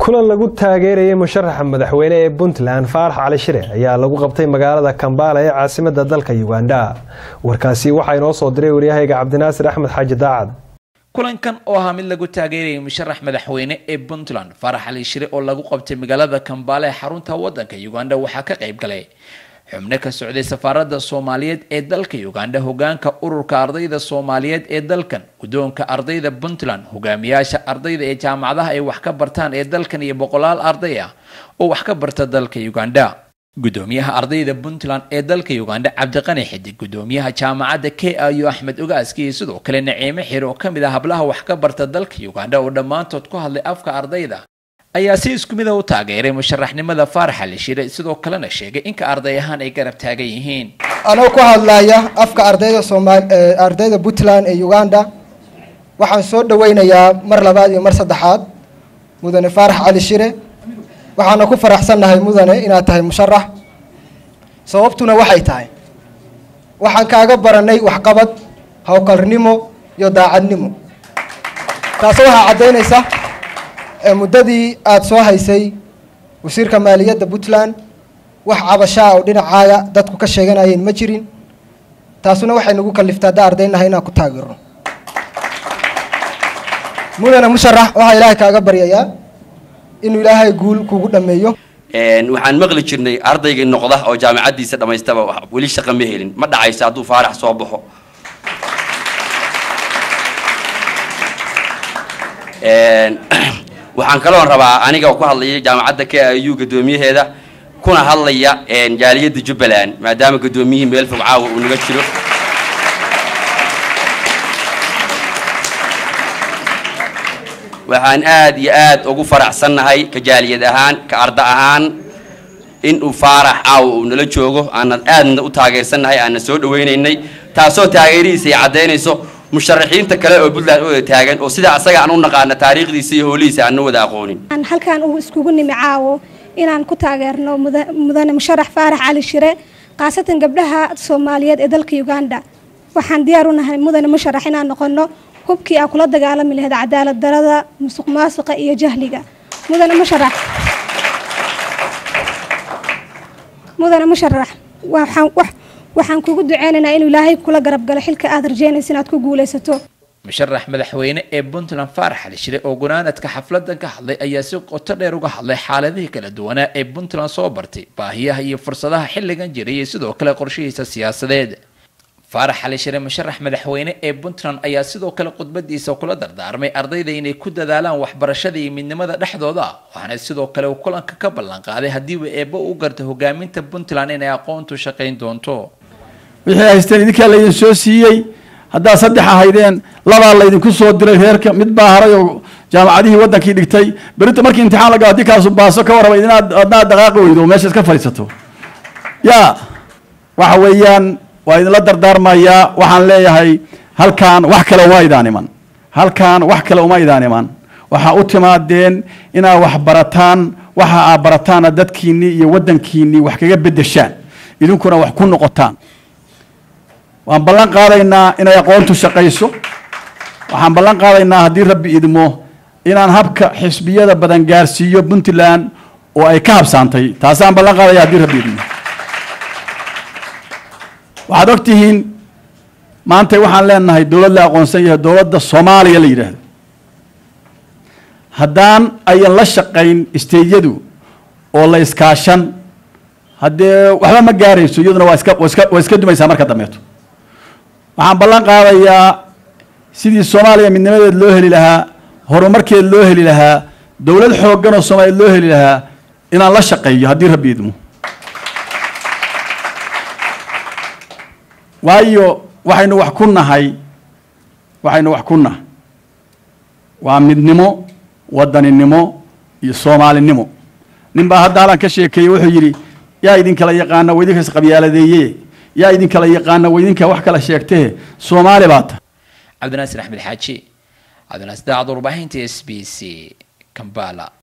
kulan lagu taageerayay musharaxa madaxweyne ee puntland faarax cali shire ayaa lagu qabtay magaalada kambala ee caasimada dalka uganda warkaasi waxaa inoo soo diray waryahayga cabdinaasir axmed xaaji daacad kulankan oo ahaa mid lagu taageerayay musharax madaxweyne ee puntland faarax cali shire oo lagu qabtay magaalada kambala ee xarunta wadanka uganda waxaa ka qayb galay xubno ka socday safaaradda soomaaliyeed ee dalka uganda hogaanka ururka ardayda soomaaliyeed ee dalkan guddoonka ardayda puntland hogaamiyaasha ardayda ee jaamacadaha ay wax ka bartaan ee dalkan iyo boqolaal arday ah oo wax ka barta dalka uganda gudoomiyaha ardayda puntland ee dalka uganda cabdiqani xidig gudoomiyaha jaamacadda k i u axmed ogaaski iyo sidoo kale naciime xir oo kamid ah hablaha wax ka barta dalka uganda oo dhammaantood ku hadlay afka ardayda ayaa si isku mid a u taageeray musharaxnimada faarax ali shire sidoo kalena sheegay inka arday ahaan ay garab taagan yihiin anoo ku hadlaya afka ardayda soomaal ardayda puntland ee uganda waxaan soo dhaweynayaa mar labaad iyo mar saddexaad mudane faarax cali shire waxaana ku faraxsannahay mudane inaad tahay musharax sababtuna waxay tahay waxaan kaaga baranay waxqabad howlkarnimo iyo daacadnimo taasi waxaa caddaynaysa muddadii aada soo haysay wasiirka maaliyadda puntland wax cabashaa oo dhinacaaga dadku ka sheeganayeen ma jirin taasuna waxay nagu kaliftaa haddaa ardaynahay inaan ku taageerno mudane musharax waxaa ilaahay kaaga baryayaa inuu ilaahay guul kugu dhameeyo waxaan maqli jirnay ardaygii noqda oo jaamacaddiisa dhammaystaba weli shaqa ma helin ma dhacaysa hadduu faarax soo baxo waxaan kaloon rabaa aniga ku hadlaya jaamacadda k i u guddoomiyaheeda kuna hadlaya jaaliyadda jubbaland maadaama guddoomiyihii meel fog caawa uu naga jiro waxaan aad iyo aad ugu faraxsannahay ka jaaliyad ahaan ka arda ahaan in uu faarax caawa uu nala joogo aanan aadna u taageersannahay aanan soo dhawaynaynay taasoo taageerihiisa ay caddaynayso musharaxiinta kale oo puntland u wada taagan oo sida asaga aan u naqaana taariikhdiisa iyo hoolihiisa aan na wada aqoonin halkaan uu iskugu nimi caawo inaan ku taageerno mudane musharax faarax cali shire khaasatan gabdhaha soomaaliyeed ee dalka uganda waxaan diyaar u nahay mudane musharax inaan noqono hubkii aa kula dagaalami lahayd cadaalad darada musuq maasuqa iyo jahliga mudane musharax mudane musharax waxaan waxaan kugu duceynaynaa inuu ilaahay kula garab galo xilka aad rajeynaysa inaad ku guulaysato musharax madaxweyne ee puntland faarax ali shire oo gunaanadka xafladan ka hadlay ayaa si qoto dheer uga hadlay xaaladihii kala duwanaa ee puntland soo bartay baahiyaha iyo fursadaha xilligan jiray iyo sidoo kale qorshihiisa siyaasadeed faarax ali shire musharax madaxweyne ee puntland ayaa sidoo kale khudbadiisa kula dardaarmay ardayda inay ku dadaalaan waxbarashada iyo midnimada dhexdooda waxaana sidoo kale uu kulanka ka ballan qaaday haddiiba eebbo u garta hogaaminta puntland inay aqoontu shaqayn doonto wixii haysteen idinkaa laydin soo siiyey haddaad saddex ahaydeen labaa laydinku soo diray reerka mid baa haray oo jaamacadihii waddankii dhigtay berita markii imtixaan laga haddii kaasu baaso ka warraba inaad adnaad dhaqaaqi weydo meesha iska fadhiisato yaa waxa weeyaan waa idinla dardaarmayaa waxaan leeyahay halkaan wax kale uma idaan iman halkaan wax kale uma idaan iman waxaa u timaadeen inaad wax barataan waxa aad barataana dadkiinnii iyo waddankiinnii wax kaga beddeshaan idinkuna wax ku noqotaan waan ballan qaadaynaa inay aqoontu shaqayso waxaan ballan qaadaynaa haddii rabbi idmo inaan habka xisbiyada badan gaarsiiyo puntland oo ay ka habsaantay taasaan ballan qaadaya haddii rabbi idmo waxaad og tihiin maanta waxaan leenahay dowlad la aqoonsan yahay dowladda soomaaliya la yidhaahdo haddaan ayan la shaqayn isteyadu oo la iskaashan haddee waxba ma gaarayso iyaduna waa iska iska waa iska dumaysaa marka dambeeto waxaan ballan qaadayaa sidii soomaaliya midnimadeed loo heli lahaa horumarkeed loo heli lahaa dowlad xooggan oo soomaaliyeed loo heli lahaa inaan la shaqeeyo haddii rabbi idmo waayo waxaynu wax ku nahay waxaynu wax ku nahay waa midnimo wadaninimo iyo soomaalinimo nin baa hadda halan ka sheekeeyey wuxuu yidhi yaa idin kala yaqaana wa idinkas qabyaaladeeye yaa idin kala yaqaana wa idinka wax kala sheegtee soomaali baa tahay cabdinaasir axmed xaaji cabdinaasir daacad warbaahinta s b c kambala